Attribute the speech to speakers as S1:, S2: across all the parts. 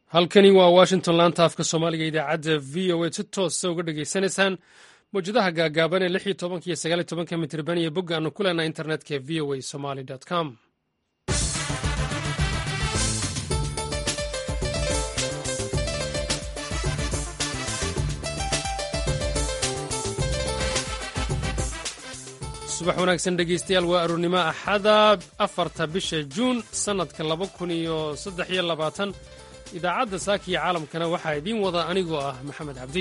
S1: halkani waa washington laanta afka soomaaliga idaacadda v o a si toosa uga dhegaysanaysaan mawjadaha gaagaaban ee lix iyo tobanka iyo sagaal iyo tobanka mitirban iyo bogga aanu ku leenahay internetka v o a somali com subax wanaagsan dhegeystayaal waa arournimo axada afarta bisha juun sannadka laba kun iyo saddex iyo labaatan idaacadda saaka iyo caalamkana waxaa idiin wada anigoo ah maxamed cabdi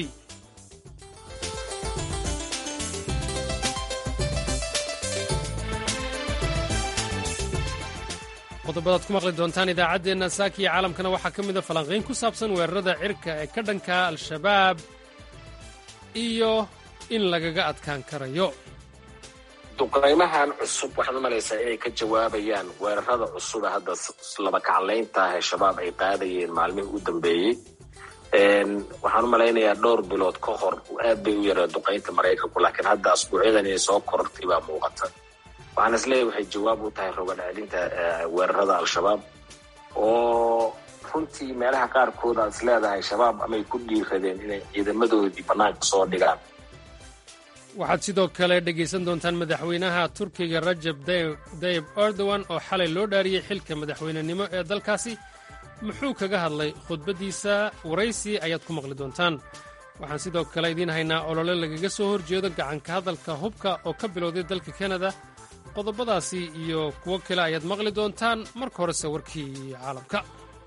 S1: qodobadaad ku maqli doontaan idaacaddeenna saaka iyo caalamkana waxaa ka mida falanqayn ku saabsan weerarada cirka ee ka dhanka al-shabaab iyo in lagaga adkaan karayo
S2: duqaymahan cusub waxaad u malaysaa inay ka jawaabayaan weerarada cusube hadda laba kaclaynta ah ee shabaab ay qaadayeen maalmihii u dambeeyey waxaan u malaynayaa dhowr bilood ka hor aad bay u yareen duqaynta maraykanku laakiin hadda asbuucyadan inay soo korortay baa muuqata waxaan isleeyahy waxay jawaab u tahay rogan celinta weerarada al-shabaab oo runtii meelaha qaarkood aad is leedahay shabaab amay ku dhiiradeen inay ciidamadoodii bannaanka soo dhigaan
S1: waxaad sidoo kale dhegaysan doontaan madaxweynaha turkiga rajab dayib erdogan oo xalay loo dhaariyey xilka madaxweynenimo ee dalkaasi muxuu kaga hadlay khudbaddiisa waraysi ayaad ku maqli doontaan waxaan sidoo kale idiin haynaa olole lagaga soo horjeedo gacanka hadalka hubka oo ka bilowday dalka kanada qodobadaasi iyo kuwo kale ayaad maqli doontaan marka horese warkii caalamka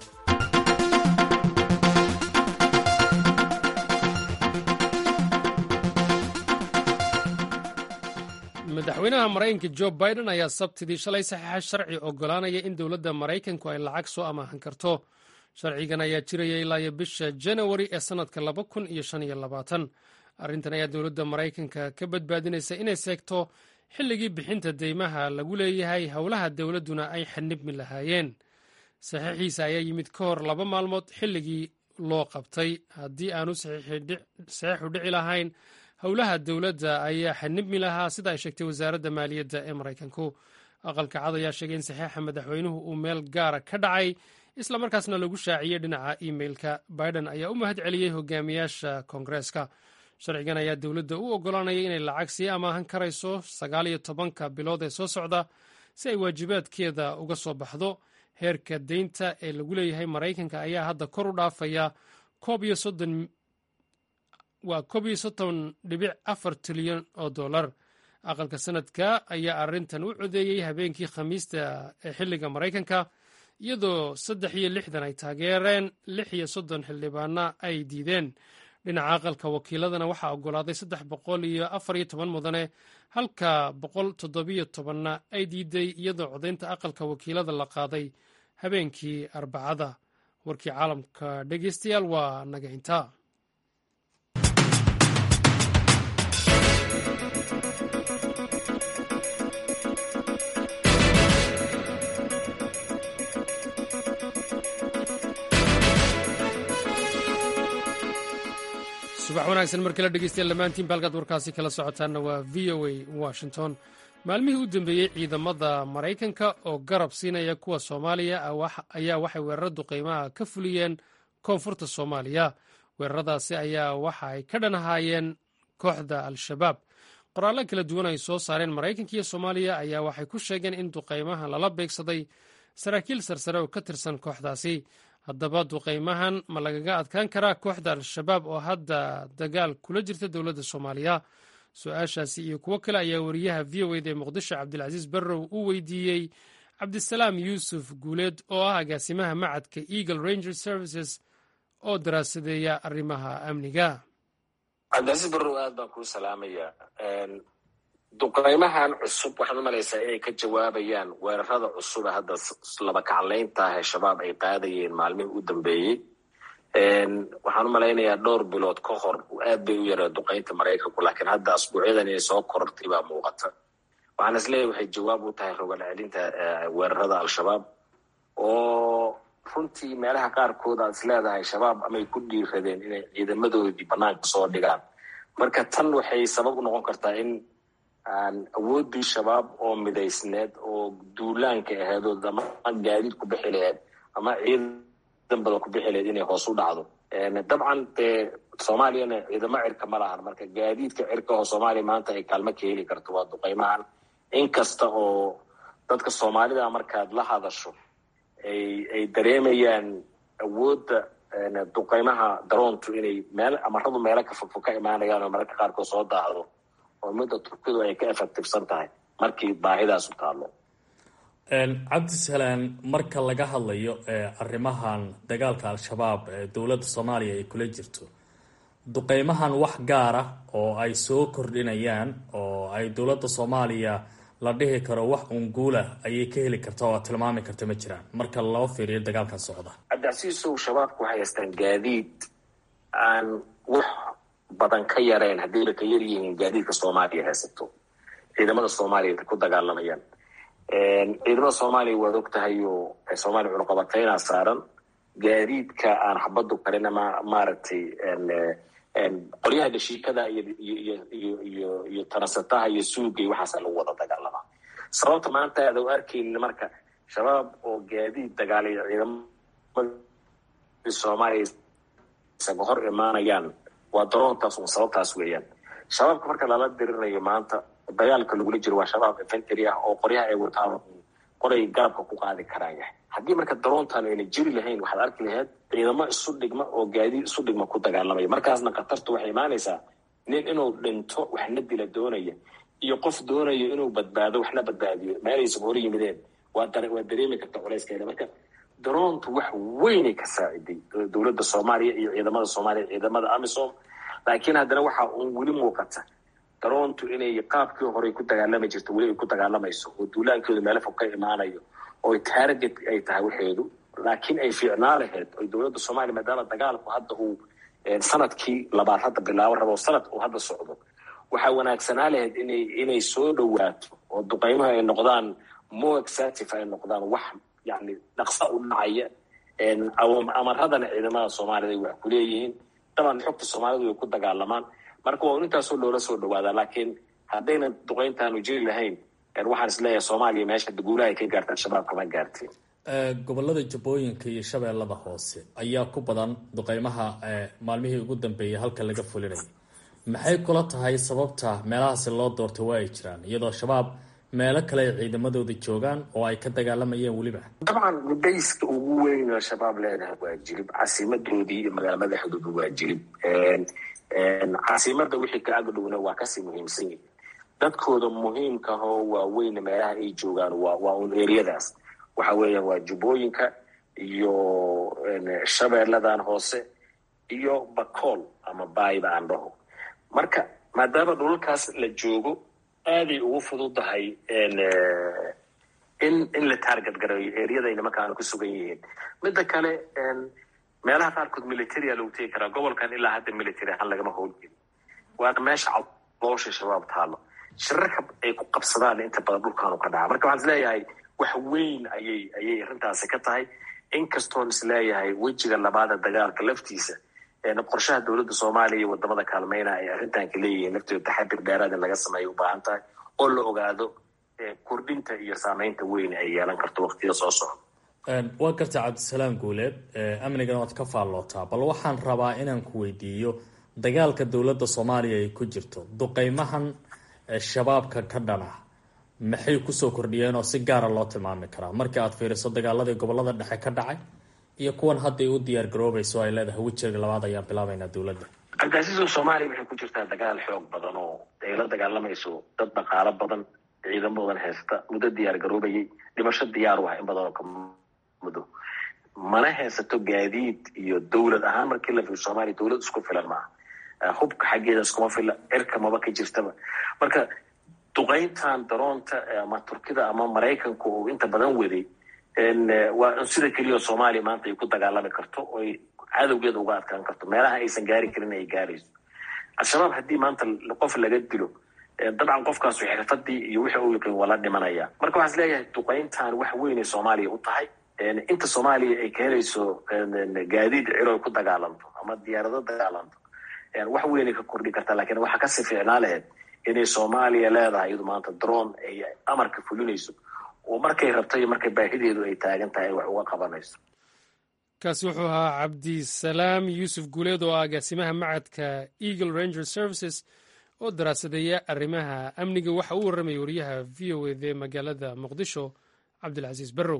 S1: madaxweynaha maraykanka jo biden ayaa sabtidii shalay saxiixa sharci oggolaanaya in dowladda maraykanku ay lacag soo amaahan karto sharcigan ayaa jiraya ilaayo bisha janawari ee sannadka laba kun iyo shan iyo labaatan arrintan ayaa dowladda maraykanka ka badbaadinaysa inay seegto xilligii bixinta deymaha lagu leeyahay howlaha dowladduna ay xanibmi lahaayeen saxiixiisa ayaa yimid ka hor laba maalmood xilligii loo qabtay haddii aanu saxiixu dhici lahayn howlaha dowladda ayaa xanibmi lahaa sida ay sheegtay wasaaradda maaliyadda ee maraykanku aqalka cad ayaa sheegay in saxiixa madaxweynuhu uu meel gaara ka dhacay islamarkaasna lagu shaaciyey dhinaca imeilka biden ayaa u mahad celiyey hogaamiyaasha koongareeska sharcigan ayaa dowladda u oggolaanaya inay lacag sii amaahan karayso sagaal iyo tobanka bilood ee soo socda si ay waajibaadkeeda uga soo baxdo heerka deynta ee lagu leeyahay maraykanka ayaa hadda kor u dhaafaya koob iyo soddon waa koob iyo soddon dhibic afar tilyan oo dollar aqalka sanadka ayaa arrintan u codeeyey habeenkii khamiista ee xilliga maraykanka iyadoo saddex iyo lixdan ay taageereen lix iyo soddon xildhibaana ay diideen dhinaca aqalka wakiiladana waxaa oggolaaday saddex boqol iyo afar iyo toban mudane halka boqol toddobiyo tobanna ay diiday iyadoo codaynta aqalka wakiilada la qaaday habeenkii arbacada warkii caalamka dhegeystayaal waa naga intaa subax wanaagsan mar kale dhegeystayaal dhammaantiin baalkaad warkaasi kala socotaanna waa v o a washington maalmihii u dambeeyey ciidamada maraykanka oo garab siinaya kuwa soomaaliya ayaa waxay weeraro duqeymaha ka fuliyeen koonfurta soomaaliya weeraradaasi ayaa waxa ay ka dhanahaayeen kooxda al-shabaab qoraallo kala duwan ay soo saareen maraykanka iyo soomaaliya ayaa waxay ku sheegeen in duqeymaha lala beegsaday saraakiil sarsare oo ka tirsan kooxdaasi haddaba duqeymahan ma lagaga adkaan karaa kooxda al-shabaab oo hadda dagaal kula jirta dowladda soomaaliya su-aashaasi iyo kuwo kale ayaa wariyaha v o eda ee muqdisho cabdilcasiis barrow u weydiiyey cabdisalaam yuusuf guuleed oo ah agaasimaha macadka eagle ranger services oo daraasadeeya arrimaha amniga
S2: cabdilcasiis barrow aad baan kuu salaamaya duqaymahan cusub waxaad u malaysaa inay ka jawaabayaan weerarada cusube hadda laba kaclaynta ah ee shabaab ay qaadayeen maalmihii u dambeeyey waxaan u malaynayaa dhowr bilood ka hor aad bay u yareen duqaynta maraykanku laakiin hadda asbuucyadan inay soo korortay baa muuqata waxaan isleeyahy waxay jawaab u tahay rogan celinta weerarada al-shabaab oo runtii meelaha qaarkood aad is leedahay shabaab amay ku dhiiradeen inay ciidamadoodii bannaanka soo dhigaan marka tan waxay sabab u noqon kartaa in awooddii shabaab oo midaysneed oo duulaanka aheedood ama gaadiid ku bixi laheed ama ciidan badan ku bixi lahayd inay hoos u dhacdo dabcan dee soomaaliyana ciidamo cirka ma lahan marka gaadiidka cirka oo soomaaliya maanta ay kaalmo ka heli karto waa duqeymahan inkasta oo dadka soomaalida markaad la hadasho ay ay dareemayaan awoodda duqeymaha daroontu inay meel amaradu meelo ka fogfog ka imaanayaan oo mararka qaarkood soo daahdo oo midda turkidu ay ka effectivsan tahay markii baahidaasu taallo
S3: cabdisalaan marka laga hadlayo arrimahan dagaalka al-shabaab ee dowladda soomaaliya ay kula jirto duqeymahan wax gaara oo ay soo kordhinayaan oo ay dowladda soomaaliya la dhihi karo wax unguula ayay ka heli karta oo tilmaami karta ma jiraan marka loo fiiriyo dagaalkan socda
S2: cabdicasiisow shabaabku waxay haystaan gaadiid aan wax badan ka yareen haddiiba ka yar yihiin gaadiidka soomaaliya haysato ciidamada soomaaliya ku dagaalamayaan ciidamada soomaaliya waad og tahay oo soomaaliya cunuqabateynaa saaran gaadiidka aan xabadu karin ama maaragtay qoryaha dhashiikada iyo iyo tarasataha iyo suuga iyo waxaasa lagu wada dagaalamaa sababta maanta aad u arkaynin marka shabaab oo gaadiid dagaalaya ciidamada soomaaliya isaga hor imaanayaan waa daroontaas un sababtaas weeyaan shabaabka marka lala dirinayo maanta dagaalka lagula jiro waa shabaab infantry ah oo qoryaha ay wataan qoray garabka ku qaadi karaan yahay haddii marka daroontan ayna jiri lahayn waxaad arki lahayd ciidamo isu dhigma oo gaadiid isu dhigma ku dagaalamaya markaasna khatartu waxay imaanaysaa nin inuu dhinto waxna dila doonaya iyo qof doonayo inuu badbaado waxna badbaadiyo meelaysan hor yimideen waa waa dareemi karta culayskeeda marka daroontu wax weynay ka saaciday dowladda soomaaliya iyo ciidamada soomaaliya ciidamada amisom laakiin haddana waxa uun weli muuqata daroontu inay qaabkii horey ku dagaalami jirto weli ay ku dagaalamayso oo duulaankooda meelo fog ka imaanayo oo target ay tahay waxeedu laakiin ay fiicnaa lahayd oy dowladda soomaaliya maadaama dagaalku hadda uu sanadkii labaad hadda bilaabo rabo sanad uu hadda socdo waxaa wanaagsanaa lahayd inay inay soo dhowaato oo duqeymaha ay noqdaan more exative ay noqdaan wax yani dhaqsa u dhacaya amaradana ciidamada soomaaliyad ay wax ku leeyihiin daban xogta soomaalidu way ku dagaalamaan marka waa un intaasoo loola soo dhawaadaa laakiin haddayna duqeyntaanu jiri lahayn waxaan isleeyahay soomaaliya meesha guulaha ay ka gaarta al-shabaab kama gaarteen
S3: gobolada jubbooyinka iyo shabeellada hoose ayaa ku badan duqeymaha maalmihii ugu dambeeyay halka laga fulinayay maxay kula tahay sababta meelahaasi loo doortay waa ay jiraan iyadoo shabaab meelo kale ay ciidamadooda joogaan oo ay ka dagaalamayeen weliba
S2: dabcan bayska ugu weyn oo shabaab leedahay waa jilib casiimadoodii iyo magaala madaxdooda waa jilib caasimada wixii ka agdhowna waa kasii muhiimsan yihin dadkooda muhiimkahoo waaweyn meelaha ay joogaan waa waa un eriyadaas waxa weeyaan waa jubbooyinka iyo shabeelladan hoose iyo bakool ama baayba aan dhaho marka maadaama dhulalkaas la joogo aaday ugu fududahay in in la taarget gareeyo eriyada ay nimankaana ku sugan yihiin midda kale meelaha qaarkood militaria lagu tegi karaa gobolkan ilaa hadda military ahaan lagama howlgeli waana meesha caloosha shabaab taalo shirarka ay ku qabsadaan inta badan dhulkaanu ka dhaca marka waxaan isleeyahay wax weyn ayay ayay arrintaasi ka tahay inkastoon isleeyahay wejiga labaada dagaalka laftiisa qorshaha dowladda soomaaliya iyo wadamada kaalmeyna ay arrintan ka leeyihiin laftooda taxadir dheeraad in laga sameeyo u baahan tahay oo la ogaado kordhinta iyo saameynta weyn ay yeelan karto waqtiya soo socda
S3: waa garta cabdisalaam guuleed amnigana waad ka faallootaa bal waxaan rabaa inaan ku weydiiyo dagaalka dowladda soomaaliya ay ku jirto duqeymahan shabaabka ka dhana maxay kusoo kordhiyeen oo si gaara loo tilmaami karaa markii aad fiiriso dagaaladii gobolada dhexe ka dhacay iyo kuwan hadday u diyaar garoobayso ay leedahay wejiga labaad ayaan bilaabaynaa dowladda
S2: cabdicasiiso soomaaliya waxay ku jirtaa dagaal xoog badan oo ay la dagaalamayso dad dhaqaalo badan ciidamo badan haysta muddo diyaar garoobayay dhimasho diyaar u ah in badan oo ka muddo mana haysato gaadiid iyo dowlad ahaan markii la fiiro soomaaliya dowlad isku filan maaha hubka xaggeeda iskuma fila cirka maba ka jirtaba marka duqeyntan daroonta ama turkida ama maraykanku uu inta badan waday waa sida keliya soomaaliya maanta ay ku dagaalami karto oy cadowgeeda uga adkaan karto meelaha aysan gaari karin ay gaarayso al-shabaab haddii maanta qof laga dilo dabcan qofkaasu xirfadii iyo wixii uu yaqiin waa la dhimanaya marka waxaan is leeyahay duqeyntan wax weynay soomaaliya u tahay inta soomaaliya ay ka helayso gaadiid ciro ay ku dagaalanto ama diyaarado dagaalanto wax weynay ka kordhi kartaa lakiin waxaa kasii fiicnaa laheyd inay soomaaliya leedahay iyadu maanta droon ay amarka fulinayso oo markay rabto iyo markay baahideedu ay taagan tahay ay wax uga qabanayso
S1: kaasi wuxuu ahaa cabdisalaam yuusuf guuleed oo ah agaasimaha macadka eagle ranger services oo daraasadeeya arrimaha amniga waxa uu warramaya wariyaha v o ed ee magaalada muqdisho cabdilcasiis barrow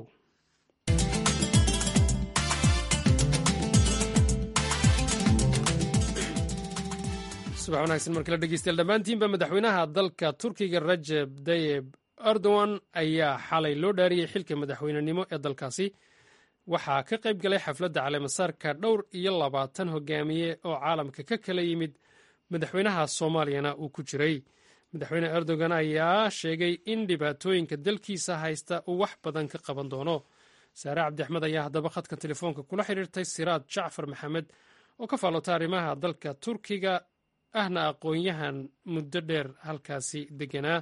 S1: subax wanaagsan markala dhegeystayaal dhammaantiinba madaxweynaha dalka turkiga rajeb tayeb erdogan ayaa xalay loo dhaariyey xilka madaxweynenimo ee dalkaasi waxaa ka qayb galay xafladda caleemasaarka dhowr iyo labaatan hogaamiye oo caalamka ka kala yimid madaxweynaha soomaaliyana uu ku jiray madaxweyne erdogan ayaa sheegay in dhibaatooyinka dalkiisa haysta uu wax badan ka qaban doono saare cabdixmed ayaa haddaba khadka telefoonka kula xidhiirtay siraad jacfar maxamed oo ka faallota arrimaha dalka turkiga ahna aqoon-yahan muddo dheer halkaasi deganaa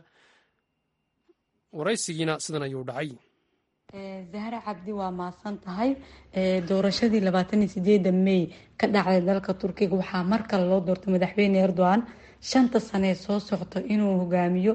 S1: waraysigiina sidan ayuu dhacay
S4: zahra cabdi waa mahadsan tahay doorashadii labaatan iyo sideeda may ka dhacday dalka turkiga waxaa mar kale loo doortay madaxweyne erdogan shanta sanee soo socto inuu hogaamiyo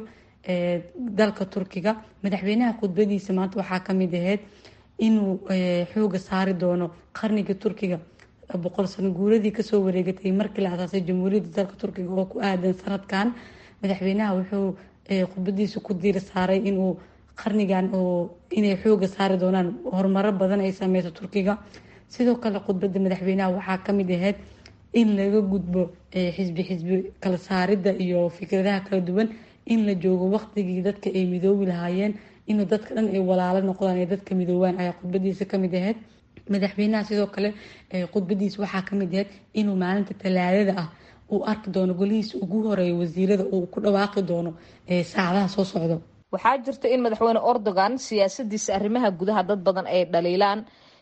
S4: dalka turkiga madaxweynaha khudbadiisa maanta waxaa kamid ahayd inuu xooga saari doono qarniga turkiga boqol sano guuradii kasoo wareegatay markii la asaasay jamhuuriyadda dalka turkiga oo ku aadan sanadkan madaxweynaha wuxuu khudbadiisa ku diir saaray inuu qarnigan oo inay xooga saari doonaan horumaro badan ay sameyso turkiga sidoo kale khudbada madaxweynaha waxaa kamid ahayd in laga gudbo xisbi xisbi kala saarida iyo fikradaha kala duwan in la joogo waqtigii dadka ay midoobi lahaayeen inuu dadka dhan ay walaalo noqdaan ee dadka midoobaan ayaa khudbadiisa kamid ahayd madaxweynaha sidoo kale khudbadiisa waxaa kamid ahayd inuu maalinta talaadada ah uu arki doono golihiisa ugu horeeya wasiirada uu ku dhawaaqi doono saacadaha soo socdo
S5: waxaa jirta in madaxweyne erdogan siyaasadiisa arrimaha gudaha dad badan ay dhaliilaan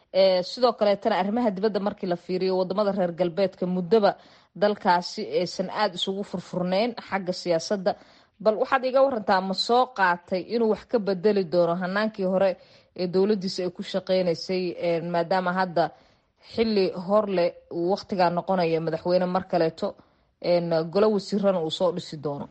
S5: sidoo kaleetana arrimaha dibadda markii la fiiriyo wadamada reer galbeedka muddoba dalkaasi aysan aada isugu furfurneyn xagga siyaasadda bal waxaad iga warantaa ma soo qaatay inuu wax ka bedeli doono hanaankii hore ee dowladiisa ay ku shaqeynaysay maadaama hadda xili horle uu waqtigaa noqonaya madaxweyne mar kaleeto golo wasiirana uu soo dhisi doono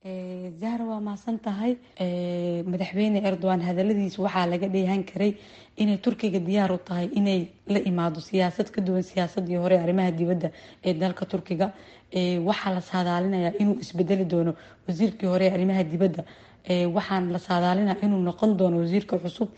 S4: zahra waa mahadsan tahay madaxweyne erdogan hadaladiisa waxaa laga dheehan karay inay turkiga diyaar u tahay inay la imaado siyaasad ka duwan siyaasadii hore arrimaha dibadda ee dalka turkiga waxaa la saadaalinayaa inuu isbedeli doono wasiirkii hore arrimaha dibadda waxaan la saadaalinaya inuu noqon doono wasiirka cusub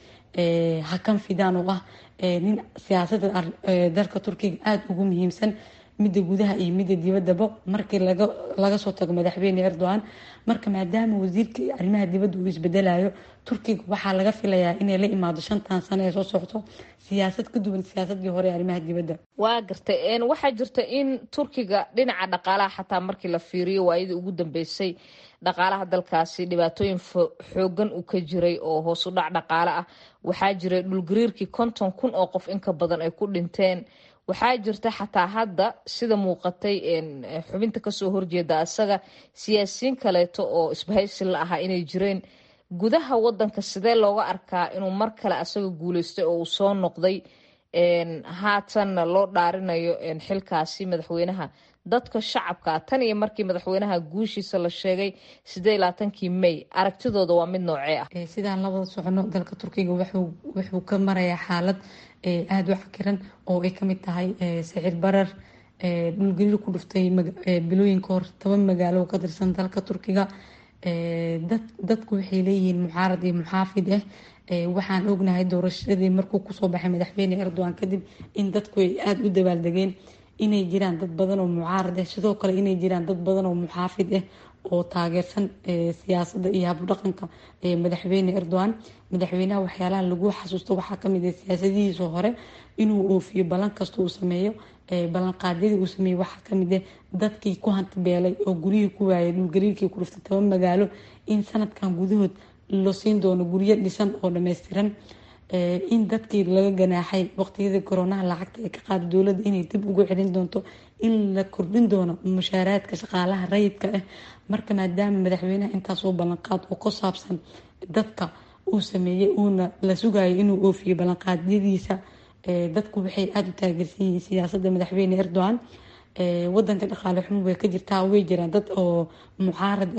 S4: hakan fidan oo ah nin siyaasada dalka turkiga aada ugu muhiimsan midda gudaha iyo midda dibaddaba markii laga soo tago madaxweyne erdogan marka maadaama wasiirka arrimaha dibadda uu isbedelayo turkiga waxaa laga filayaa inay la imaado shantan sano ee soo socto siyaasad ka duwan siyaasadii hore ee arrimaha dibadda
S5: waa gartay waxaa jirta in turkiga dhinaca dhaqaalaha xataa markii la fiiriyo waayadii ugu dambeysay dhaqaalaha dalkaasi dhibaatooyin xoogan uu ka jiray oo hoos u dhac dhaqaale ah waxaa jiray dhulgariirkii konton kun oo qof inka badan ay ku dhinteen waxaa jirta xataa hadda sida muuqatay xubinta kasoo horjeeda asaga siyaasiyiin kaleeto oo isbahaysi la ahaa inay jireen gudaha wadanka sidee looga arkaa inuu mar kale asaga guuleystay oo uu soo noqday haatanna loo dhaarinayo xilkaasi madaxweynaha dadka shacabka tan iyo markii madaxweynaha guushiisa la sheegay sidee labaatankii may aragtidooda waa mid noocee ah
S4: sidaan labada socono dalka turkiga wuxuu ka marayaa xaalad aada u cakiran oo ay kamid tahay sicir barar dhulgariir ku dhuftay bilooyinka hor toban magaalo ka tirsan dalka turkiga dadku waxay leeyihiin mucaarad iyo muxaafid ah waxaan ognahay doorashadii markuu kusoo baxay madaxweyne erdogan kadib in dadku ay aada u dabaaldegeen inay jiraan dad badan oo mucaarad ah sidoo kale inay jiraan dad badan oo muxaafid ah oo taageersan siyaasadda iyo habdhaqanka madaxweyne erdogan madaxweynaha waxyaalaha lagu xasuusto waxaa kamid ah siyaasadihiisa hore inuu oofiyo ballan kasta uu sameeyo ballanqaadyadii uu sameeyey waxaa kamid ah dadkii ku hantibeelay oo guryihii ku waayay dhulgariirkii ku dhuftay toban magaalo in sanadkan gudahood la siin doono guryo dhisan oo dhammaystiran in dadkii laga ganaaxay waqtiyadii koronaha lacagta ay ka qaada dowladda inay dib ugu celin doonto in la kordhin doono mushaaraadka shaqaalaha rayidka ah marka maadaama madaxweynaha intaasoo ballanqaad oo ku saabsan dadka uu sameeyey uuna la sugayo inuu oofiyo ballanqaadyadiisa dadku waxay aada u taageersan yihiin siyaasadda madaxweyne erdogan wadanka dhaqaale xumo way ka jirtaa way jiraan dad oo mucaarad ah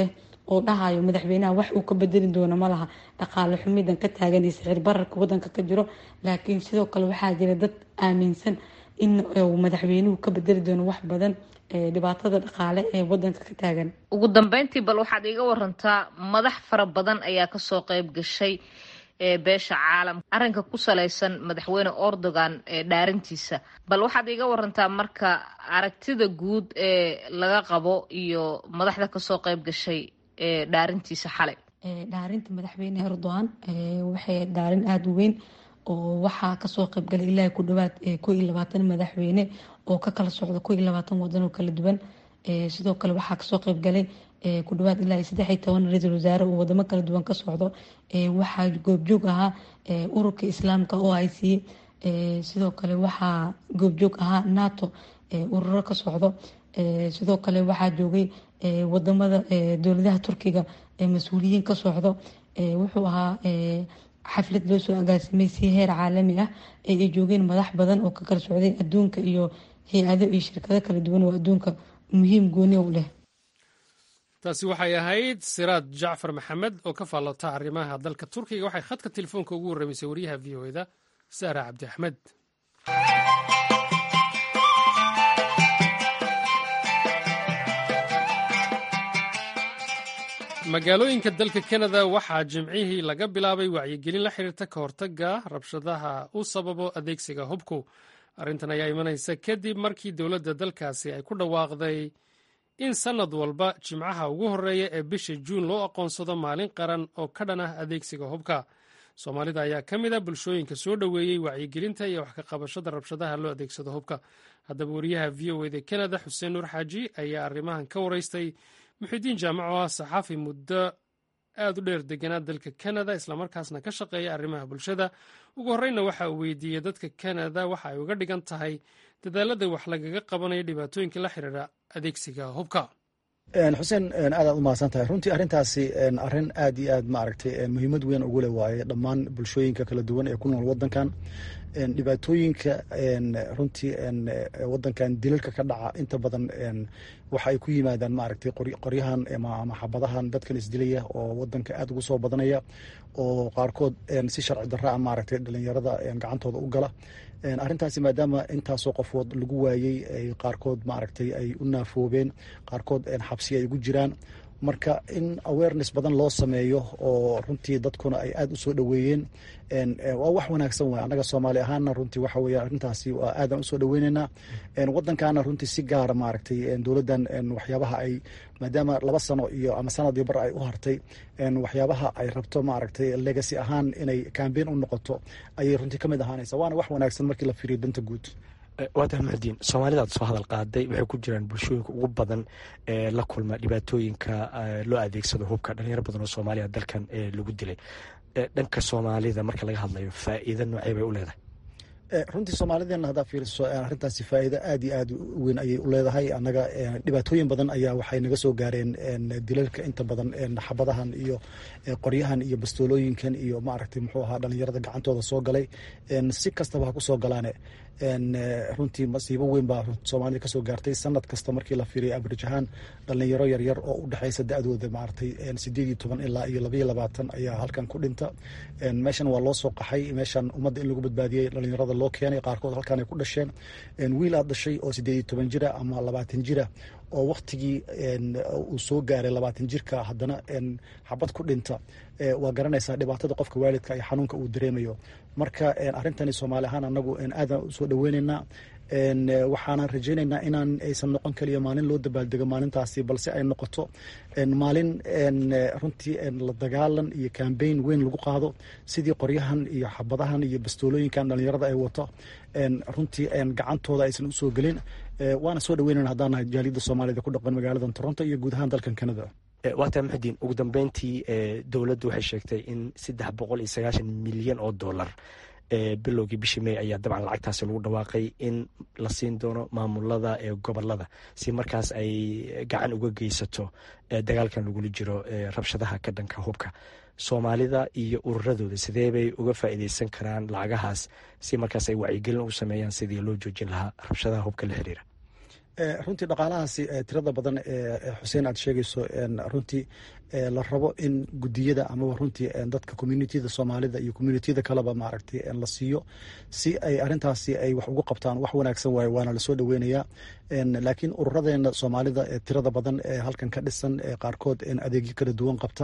S4: oo dhahayo madaxweynaha wax uu ka bedeli doono malaha dhaqaale xumidan ka taagan iyo sicir bararka wadanka ka jiro laakiin sidoo kale waxaa jira dad aaminsan in uu madaxweynuhu ka bedeli doono wax badan dhibaatada dhaqaale ee wadanka ka taagan
S5: ugu dambeyntii bal waxaad iiga warantaa madax fara badan ayaa kasoo qeyb gashay beesha caalamka arrinka ku salaysan madaxweyne erdogan ee dhaarintiisa bal waxaad iiga warantaa marka aragtida guud ee laga qabo iyo madaxda kasoo qeyb gashay ee dhaarintiisa xalay
S4: dhaarinta madaxweyne erdogan waxay dhaarin aada u weyn oo waxaa kasoo qeybgalay ilaa ku dhawaad ko iyo labaatan madaxweyne oo ka kala socda ko iyo labaatan wadan oo kala duwan sidoo kale waxaa kasoo qeybgalay ku dhawaad ilaa saddex iyo toban ra-iisul wasaare oo wadamo kala duwan ka socdo waxaa goobjoog ahaa ururka islaamka o i c sidoo kale waxaa goobjoog ahaa nato ururo ka socdo sidoo kale waxaa joogay wadamada dowladaha turkiga mas-uuliyiin ka socdo wuxuu ahaa xaflad loo soo agaasimay si heer caalami ah ee ay joogeen madax badan oo ka kala socday adduunka iyo hay-ado iyo shirkado kala duwan oo adduunka muhiim gooni u leh
S1: taasi waxay ahayd siraad jacfar maxamed oo ka faallota arrimaha dalka turkiga waxay khadka telefoonka ugu warramaysay wariyaha v o eda saara cabdi axmed magaalooyinka dalka kanada waxaa jimcihii laga bilaabay wacyigelin la xiriirta ka hortaga rabshadaha u sababo adeegsiga hubku arrintan ayaa imanaysa kadib markii dowladda dalkaasi ay ku dhawaaqday in sannad walba jimcaha ugu horreeya ee bisha juun loo aqoonsado maalin qaran oo ka dhan ah adeegsiga hubka soomaalida ayaa ka mid a bulshooyinka soo dhoweeyey wacyigelinta iyo wax ka qabashada rabshadaha loo adeegsado hubka haddaba wariyaha v o eda kanada xuseen nuur xaaji ayaa arrimahan ka waraystay muxidiin jaamaco ah saxaafi muddo aad u dheer deganaa dalka kanada islamarkaasna ka shaqeeya arrimaha bulshada ugu horreynna waxa uu weydiiyey dadka kanada waxa ay uga dhigan tahay dadaalada wax lagaga qabanayo dhibaatooyinka la xiriira adeegsiga hubka
S6: xuseen aadaad u mahadsan tahay runtii arrintaasi arrin aad iyo aad maaragtay muhiimad weyn ugu leh waaye dhammaan bulshooyinka kala duwan ee ku nool wadankan dhibaatooyinka runtii wadankan dilalka ka dhaca inta badan waxa ay ku yimaadaan maaragtay qoryahan ama xabadahan dadkan isdilaya oo wadanka aad ugu soo badanaya oo qaarkood si sharci darra a maaragtay dhalinyarada gacantooda u gala arrintaasi maadaama intaasoo qofood lagu waayey qaarkood maaragtay ay u naafoobeen qaarkood xabsi ay ugu jiraan marka in awareness badan loo sameeyo oo runtii dadkuna ay aada u soo dhoweeyeen waa wax wanaagsan waay annaga soomaali ahaana runtii waxa weye arrintaasi waa aadan usoo dhoweyneynaa waddankaana runtii si gaara maaragtay dowladdan waxyaabaha ay maadaama laba sano iyo ama sanadii bar ay u hartay waxyaabaha ay rabto maaragtay legacy ahaan inay cambein u noqoto ayay runtii ka mid ahaanaysa waana wax wanaagsan markii la fiiriyo danta guud
S7: waadaha mahadiin soomaalidaad soo hadal qaaday waxay ku jiraan bulshooyinka ugu badan ee la kulma dhibaatooyinka loo adeegsado hubka dhalinyaro badan oo soomaaliya dalkan lagu dilay dhanka soomaalida marka laga hadlayo faa'iida noocee bay u leedahay
S6: runtii soomaalideena haddaa fiiriso arrintaasi faa'iido aad iyo aad u weyn ayay u leedahay annaga dhibaatooyin badan ayaa waxay naga soo gaareen dilalka inta badan xabadahan iyo qoryahan iyo bastoolooyinkan iyo maaragtay muxuu ahaa dhalinyarada gacantooda soo galay si kastaba ha ku soo galaane runtii masiibo weyn baa soomaalida kasoo gaartay sanad kasta markii la fiiriya abrij ahaan dhalinyaro yaryar oo u dhexeysa da-dooda maaragtay sideed iyo toban ilaa iyo labaiyo labaatan ayaa halkan ku dhinta meeshan waa loo soo qaxay meeshan ummadda in lagu badbaadiyey dhalinyarada loo keenay qaarkood halkan ay ku dhasheen wiil aad dhashay oo sideed iyo toban jira ama labaatan jira oo waktigii uu soo gaaray labaatan jirka haddana xabad ku dhinta waa garanaysaa dhibaatada qofka waalidka iyo xanuunka uu dareemayo marka arrintani soomaali ahaan anagu aadan usoo dhoweyneynaa waxaanan rajeyneynaa inaan aysan noqon kaliya maalin loo dabaaldego maalintaasi balse ay noqoto maalin runtii la dagaalan iyo cambain weyn lagu qaado sidii qoryahan iyo xabadahan iyo bastoolooyinkan dhalinyarada ay wato runtii gacantooda aysan usoo gelin waana soo dhaweynana haddaan nahay jaaliyadda soomaalida ku dhaqan magaalada toronto iyo guud ahaan dalkan canada
S7: waata maxudiin ugu dambeyntii dowladdu waxay sheegtay in saddex boqol iyo sagaashan milyan oo dollar bilowgii bishii may ayaa dabcan lacagtaasi lagu dhawaaqay in la siin doono maamulada ee gobolada si markaas ay gacan uga geysato dagaalkan lagula jiro rabshadaha ka dhanka hubka soomaalida iyo ururadooda sidee bay uga faa'iideysan karaan lacagahaas si markaas ay wacyigelin u sameeyaan sidii loo joojin lahaa rabshadaha hubka la xiriira
S6: runtii dhaqaalahaasi tirada badan ee xuseen aad sheegayso runtii la rabo in gudiyada amaba runtii dadka communitida soomaalida iyo communitiyada kaleba maaragtay la siiyo si ay arintaasi ay wax ugu qabtaan wax wanaagsan waaye waana lasoo dhoweynayaa laakiin ururadeena soomaalida ee tirada badan ee halkan ka dhisan ee qaarkood adeegyo kala duwan qabta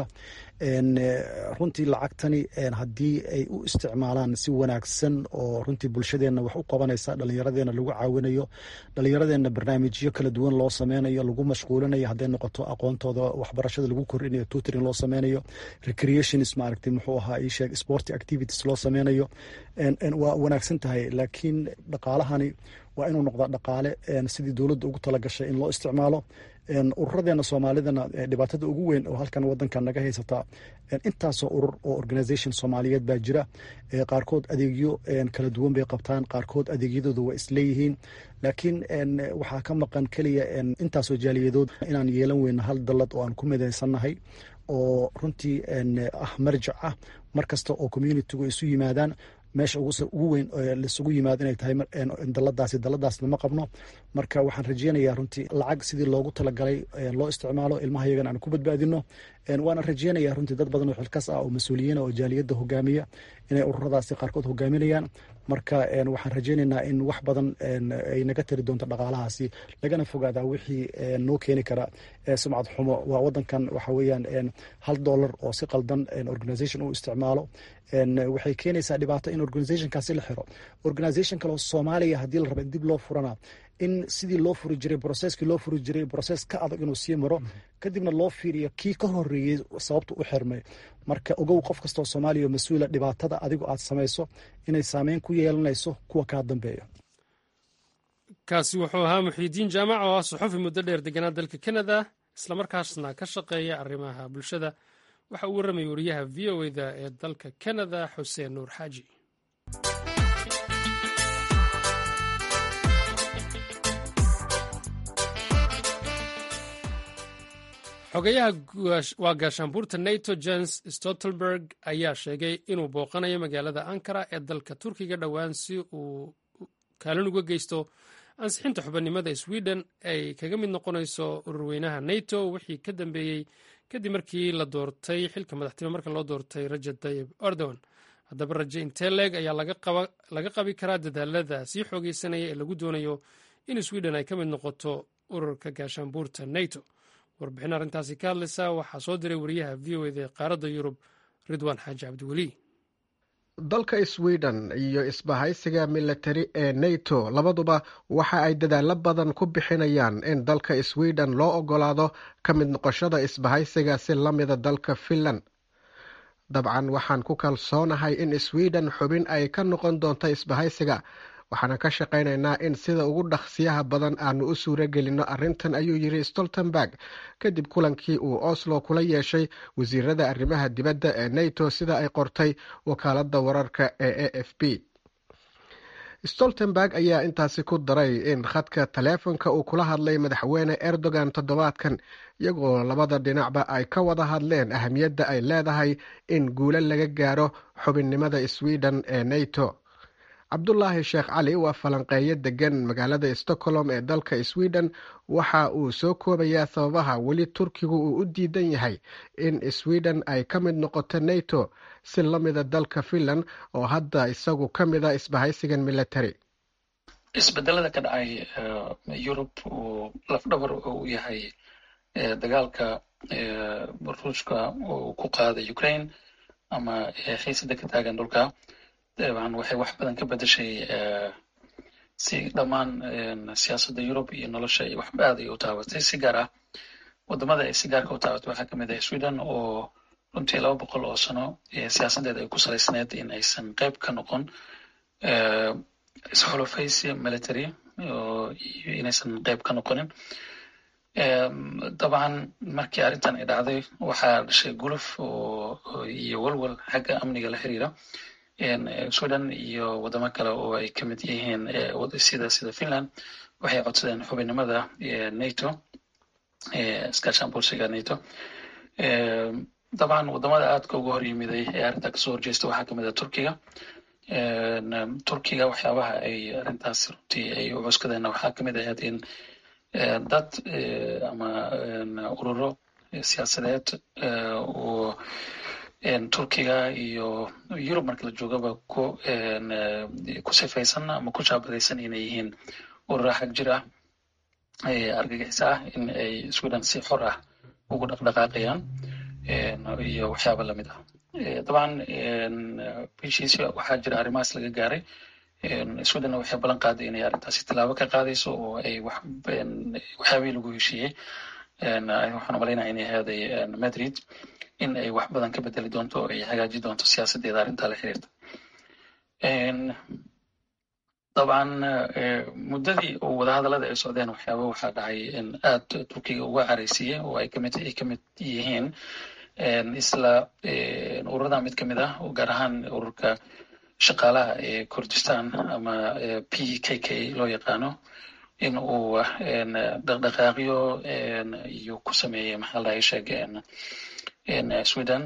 S6: runtii lacagtani haddii ay u isticmaalaan si wanaagsan oo runtii bulshadeena wax u qabanaysa dhallinyaradeena lagu caawinayo dhallinyaradeena barnaamijyo kala duwan loo sameynayo lagu mashquulinayo hadday noqoto aqoontooda waxbarashada lagu kordhinayo tutoring loo sameynayo recreationis maaragtay muxuu ahaa ii sheeg sport activities loo sameynayo waa wanaagsan tahay laakiin dhaqaalahani waa inuu noqdaa dhaqaale sidii dowladda ugu talagashay in loo isticmaalo ururadeena soomaalidana dhibaatada ugu weyn oo halkan wadanka naga haysataa intaasoo urur oo organisation soomaaliyeed baa jira qaarkood adeegyo kala duwan bay qabtaan qaarkood adeegyadooda waa isleeyihiin laakiin waxaa ka maqan keliya intaasoo jaaliyadood inaan yeelan weyno hal dallad oo aan ku midaysannahay oo runtii ah marjac ah mar kasta oo communitigu isu yimaadaan meesha ugu weyn laisugu yimaado inay tahay daladaasi daladaasna ma qabno marka waxaan rajeynayaa runtii lacag sidii loogu talagalay loo isticmaalo ilmaha yagan aan ku badbaadino waana rajeynaya runtii dad badan oo xilkas ah oo mas-uuliyiina oo jaaliyadda hogaamiya inay ururadaasi qaarkood hogaaminayaan marka waxaan rajeynaynaa in wax badan ay naga tari doonto dhaqaalahaasi lagana fogaadaa wixii noo keeni kara sumcad xumo waa wadankan waxa weeyaan hal dollar oo si qaldan organisation u isticmaalo waxay keenaysaa dhibaato in organizationkaasi la xiro organisation kaleo soomaaliya haddii la raba in dib loo furana in sidii loo furi jiray broceskii loo furi jiray broces ka adag inuu sii maro kadibna loo fiiriyo kii ka horeeyey sababta u xirmay marka ogow qof kastoo soomaaliya mas-uula dhibaatada adigu aad samayso inay saameyn ku yeelanayso kuwa kaa dambeeya
S1: kaasi wuxuu ahaa muxiidiin jaamac oo ah suxufi muddo dheer deganaa dalka canada islamarkaasna ka shaqeeya arrimaha bulshada waxa uu warramayay wariyaha v o eda ee dalka canada xuseen nuur xaaji xogayaha waa gaashaanbuurta nato jens stoltenberg ayaa sheegay inuu booqanayo magaalada ankara ee dalka turkiga dhowaan si uu kaalin uga geysto ansixinta xubannimada sweden ay kaga mid noqonayso ururweynaha nato wixii ka dambeeyey kadib markii la doortay xilka madaxtinimo marka loo doortay rajab tayib erdogan haddaba raje inteleg ayaa laga qabi karaa dadaalada sii xoogeysanaya ee lagu doonayo in sweden ay ka mid noqoto ururka gaashaanbuurta nato warbixin arrintaasi ka hadlaysa waxaa soo diray wariyaha v o eda ee qaaradda yurub ridwaan xaaji cabdiweli
S8: dalka sweden iyo isbahaysiga militari ee nato labaduba waxa ay dadaalo badan ku bixinayaan in dalka sweden loo ogolaado ka mid noqoshada isbahaysiga si la mida dalka finland dabcan waxaan ku kalsoonahay in sweden xubin ay ka noqon doonto isbahaysiga waxaana ka shaqaynaynaa in sida ugu dhaqsiyaha badan aanu u suuro gelinno arrintan ayuu yidhi stoltenberg kadib kulankii uu oslo kula yeeshay wasiirada arrimaha dibadda ee nato sida ay qortay wakaaladda wararka ee a f b stoltenberg ayaa intaasi ku daray in khadka taleefonka uu kula hadlay madaxweyne erdogan toddobaadkan iyagoo labada dhinacba ay ka wada hadleen ahamiyadda ay leedahay in guulo laga gaaro xubinnimada sweden ee nato cabdulaahi sheekh cali waa falanqeeyo degan magaalada stockholm ee dalka sweden waxa uu soo koobayaa sababaha weli turkigu uu u diidan yahay in sweden ay ka mid noqoto nato si la mida dalka finland oo hadda isagu ka mida isbahaysigan military
S9: isbedelada ka dhacay yurub uu lafdhabar u yahay dagaalka ruushka uu ku qaaday ukraine ama xiisada ka taagan dhulka dabcan waxay wax badan ka bedeshay si dhammaan siyaasadda yurub iyo nolosha wax aad ay u taabatay si gaar ah wadamada ay si gaarka u taabatay waxaa kamid ah sweden oo runtii laba boqol oo sano siyaasadeeda ay ku salaysneed in aysan qayb ka noqon isxulufaysi military iyo inaysan qayb ka noqonin dabcan markii arrintan ay dhacday waxaa dhashay guluf iyo walwal xagga amniga la xiriira sweden iyo wadamo kale oo ay ka mid yihiin sida sida finland waxay codsadeen xubinnimada nato iskaashaan bulsiga nato dabcan wadamada aadka uga hor yimiday ee arrintaa kasoo horjeesta waxaa kamid ah turkiga turkiga waxyaabaha ay arrintaas runtii ay u cuskadeen waxaa kamid ahayd in dad ama ururo siyaasadeed oo turkiga iyo yurub marka la joogaba ku ku sifaysan ama ku shaabadaysan inay yihiin urura xag jir ah argagixis ah in ay sweden si xor ah ugu dhaqdhaqaaqayaan iyo waxyaaba lamid ah dabcan heshiisyo waxaa jira arrimahaas laga gaaray swedenna waxay ballan qaaday inay arrintaasi tallaabo ka qaadayso oo ay waxyaabihii lagu heshiiyey waxaan umalaynaya inay ahaaday madrid in ay wax badan ka bedeli doonto oo ay hagaaji doonto siyaasaddeeda arrintaa la xiriirta dabcan muddadii oo wadahadallada ay socdeen waxyaaba waxaa dhacay in aad turkiga uga caraysiiyey oo ay kamid ay kamid yihiin isla ururada mid kamid ah oo gaar ahaan ururka shaqaalaha ee kurdistan ama p k k loo yaqaano in uu dhaqdhaqaaqyo iyo ku sameeyey maxaa lahay sheeg sweden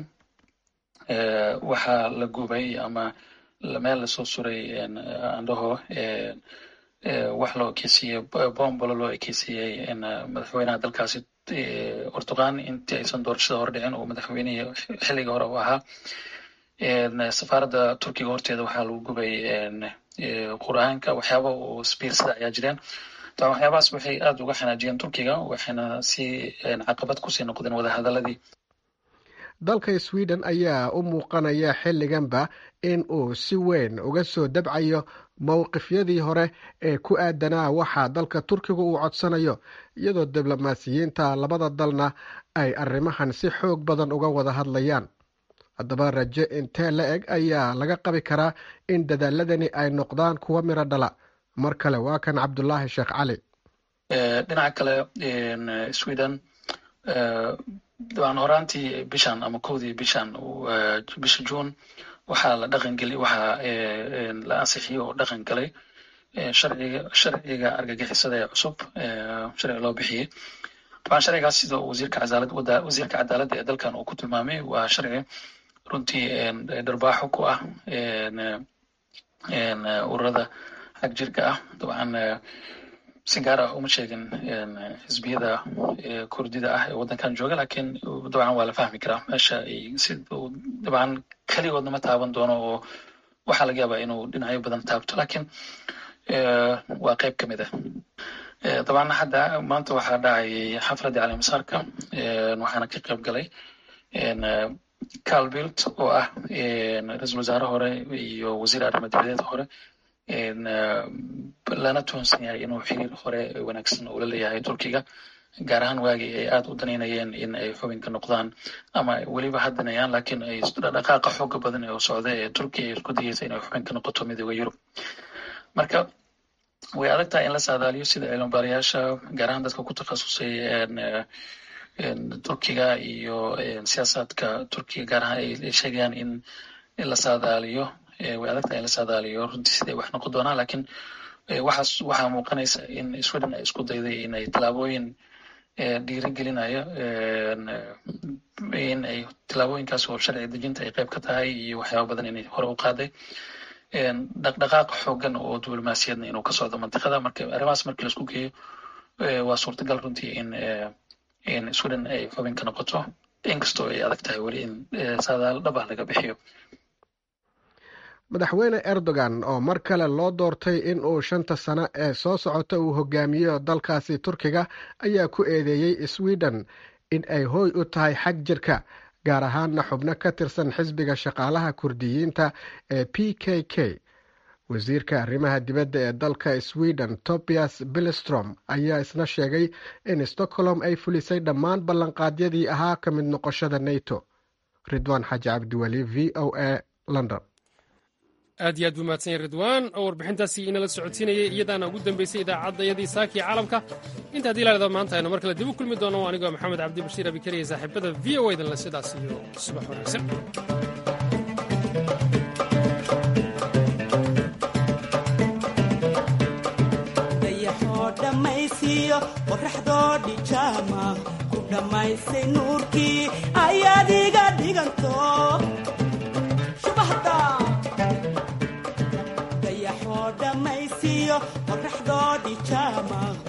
S9: waxaa la gubay ama meel lasoo suray andhaho wax loo ekeysiiyey bombolo loo ekeysiiyey madaxweynaha dalkaasi ortuqan intii aysan doorashada hor dhicin oo madaxweynihii xilliga hore u ahaa safaaradda turkiga horteeda waxaa lagu gubay qur-aanka waxyaaba oo sbiirsada ayaa jireen dabcan waxyaabahaas waxay aada uga xanaajiyeen turkiga waxayna si caqabad kusii noqdeen wadahadaladii
S8: dalka sweden ayaa u muuqanaya xilliganba in uu si weyn uga soo dabcayo mowqifyadii hore ee ku aadanaa waxaa dalka turkiga uu codsanayo iyadoo diblomaasiyiinta labada dalna ay arrimahan si xoog badan uga wada hadlayaan haddaba raje intee la eg ayaa laga qabi karaa in dadaaladani ay noqdaan kuwa miro dhala mar kale waa kan cabdulaahi sheekh cali
S9: dhinaca kale sweden dabcan horaantii bishan ama kowdii bishan bisha june waxaa la dhaqan geli waxaa la ansixiyey oo dhaqan galay sharciga sharciga argagixisada ee cusub sharci loo bixiyey dabcan sharcigaas sida wasiirka cadaalad wasiirka cadaaladda ee dalkan uu ku tilmaamay waa sharci runtii dharbaaxo ku ah ururada xag jirka ah dabcan si gaar ah uma sheegin xisbiyada kurdida ah ee waddankan jooga lakiin dabcan waa la fahmi karaa meesha ay si dabcan keligoodna ma taaban doono oo waxaa laga yaabaa inuu dhinacyo badan taabto lakiin waa qayb ka mid ah dabcan hadda maanta waxaa dhacayay xafladii calimasaarka waxaana ka qayb galay calbilt oo ah ra-iisul wasaare hore iyo wasiir arrimo dibadeed hore lana tuhunsan yahay inuu xiriir hore wanaagsan ula leeyahay turkiga gaar ahaan waagii ay aada u danaynayeen in ay xubinka noqdaan ama weliba haddanayaan lakiin ay dhaqaaqa xooga badan ee u socda ee turkiya ay isku dayeysa inay xubinka noqoto midooda yurub marka way adag tahay in la saadaaliyo sida cilmibaarayaasha gaar ahaan dadka ku takhasusay turkiga iyo siyaasaadka turkiga gaar ahaan ay sheegayaan in la saadaaliyo way adag tahay in la saadaaliyo runtii siday wax noqon doonaan lakiin waxaas waxaa muuqanaysa in sweden ay isku dayday in ay tallaabooyin dhiirigelinayo in ay tallaabooyinkaas oo sharci dejinta ay qayb ka tahay iyo waxyaaba badan inay hore u qaaday dhaqdhaqaaq xoogan oo diblomaasiyadna inuu ka socdo mantiqada marka arrimahaas markii laisku geeyo waa suurtagal runtii in in sweden ay xubin ka noqoto inkastoo ay adag tahay weli in saadaal dhab ah laga bixiyo
S8: madaxweyne erdogan oo mar kale loo doortay in uu shanta sano ee soo socota uu hogaamiyo dalkaasi turkiga ayaa ku eedeeyey sweden in ay hooy u tahay xag jirka gaar ahaanna xubno ka tirsan xisbiga shaqaalaha kurdiyiinta ee p k k wasiirka arrimaha dibadda ee dalka sweden tobias billstrom ayaa isna sheegay in stockholm ay fulisay dhammaan ballanqaadyadii ahaa ka mid noqoshada nato ridwaan xaaji cabdiweli v o a london
S1: aad iyo aad buu mahadsan yahy ridwaan oo warbixintaasi inala socodsiinayay iyadaana ugu dambaysay idaacadayadii saakii caalamka inta haddii laada maanta aynu mar kale dib u kulmi doono anigoo maxamed cabdi bashiir abikariya saaxiibada v o edanle sidaas iyo subax wanaagsan
S10: dayaxoo dhammaysiiyo qoraxdoo dhijaama ku dhammaysay nuurkii ayaad iga dhiganto